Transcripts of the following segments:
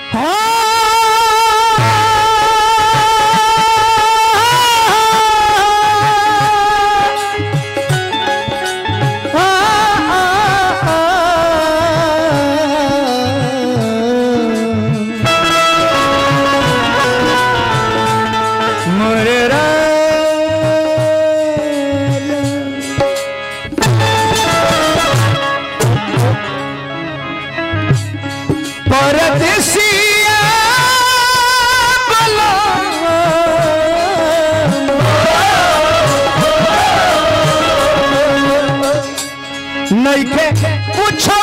मोरे परदेसिया बला नइखे कुछो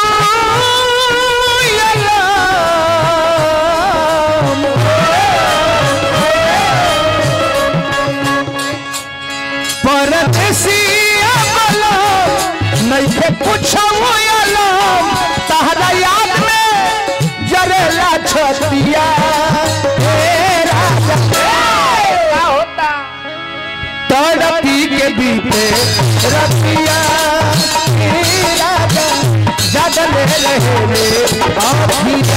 परदेसिया बला नइखे कुछो तहरा याद में जरेला छतिया हे राजा क्या होता तड़पी के बीते रतिया हे राजा जगले रहे रे अभिया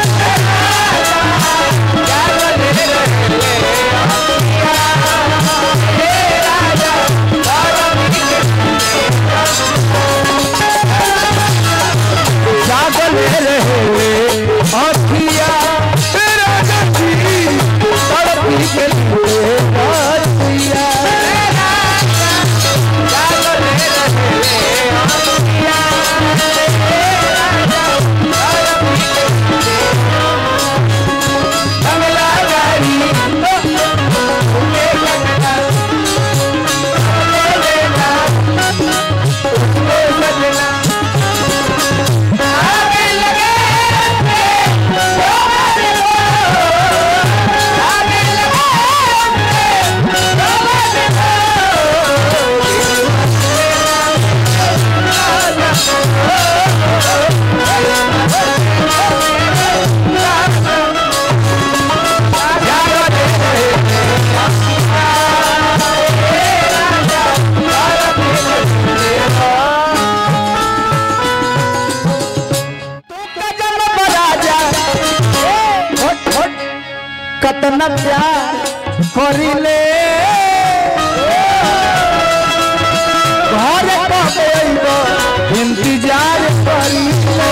जगले रहे रे अभिया। हे राजा, तड़पी के जागले रहे रे अभिया। हे राजा जी, तड़पी के लिए रतिया। कतना प्यार करिले घर कब अइबो इंतजार करिले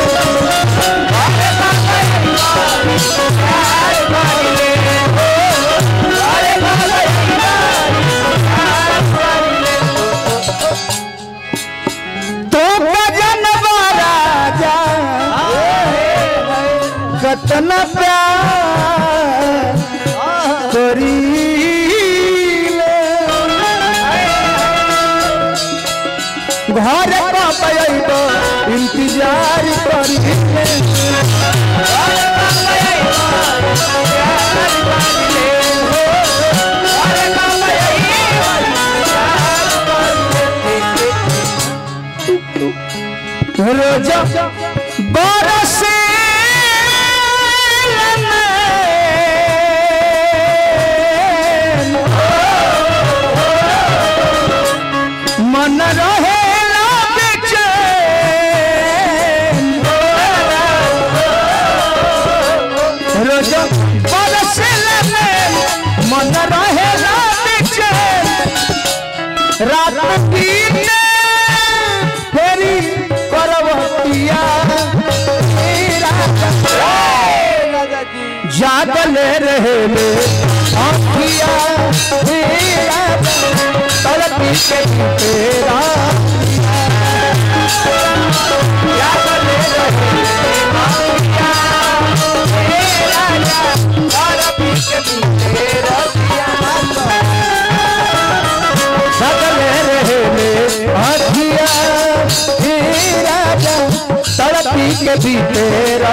तो जनवा राजा कतना प्यार करीले घर कब अइबो इंतजार करिले रोजा बरसे मन रहे रोज बरसे मन रहे रात दिन फेरी करवतिया राजा जी जागले रहे ले आँखिया मेरा तड़पी के तेरा जागले रहे ले आँखिया मेरा तड़पी के तेरा जागले रहे ले आँखिया मेरा तड़पी के भी तेरा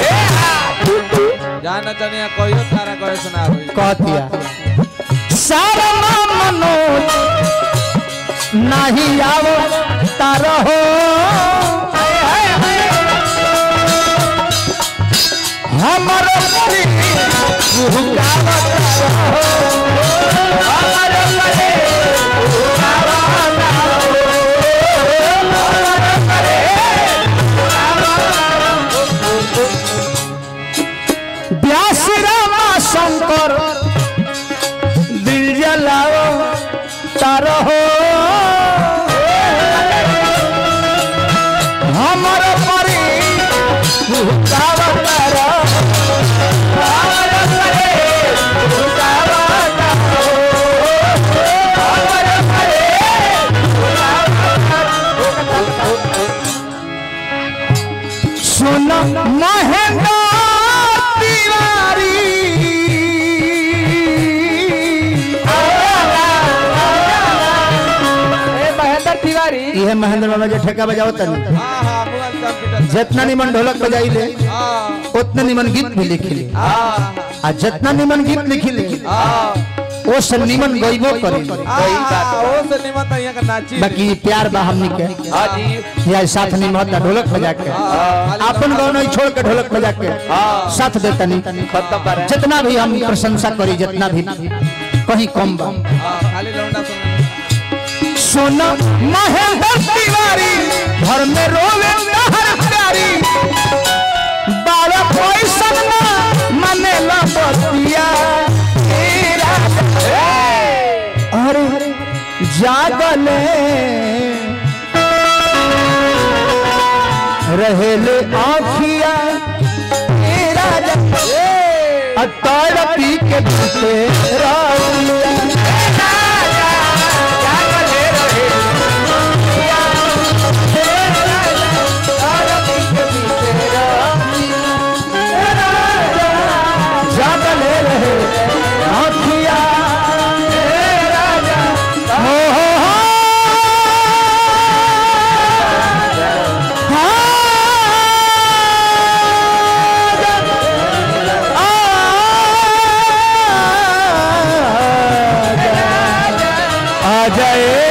जाना तनिया कहियो तारा कहे सुना होई कहतिया सारा मनोज नहीं आवो तारो हो हमर परी भुगावत रहो हमर परी भुगावत रहो। व्यास रामा शंकर दिल जलाओ तारो हो हमर परी भुगावत रहो हमर परी भुगावत रहो हमर परी सुन महेंद्र तिवारी ए महेंद्र तिवारी ये महेंद्र बाबा जो ठेका बजाओ तनी हां हां मुअल कंप्यूटर जितना निमन ढोलक बजाई ले हां उतना निमन गीत भी लिखी ले हां आ जितना निमन गीत लिखी ले हां वो से निमन गईबो करी ओ से निमन त यहाँ का नाची बाकी प्यार बा हमनी के हां जी या साथ निमन ढोलक बजा के अपन गाँव नहीं छोड़ के ढोलक बजा के साथ देता नहीं खत्म पर जितना भी हम प्रशंसा करी जितना भी कहीं कम बा हां खाली लौंडा सुन सोना महेंद्र तिवारी घर में रोवे हर प्यारी बारह पैसा ना मने ला बतिया तेरा अरे जागले रहेले आखिया तेरा अतार पी के बीते राउलिया जागले रहे आखिया हो हो हो आ जाए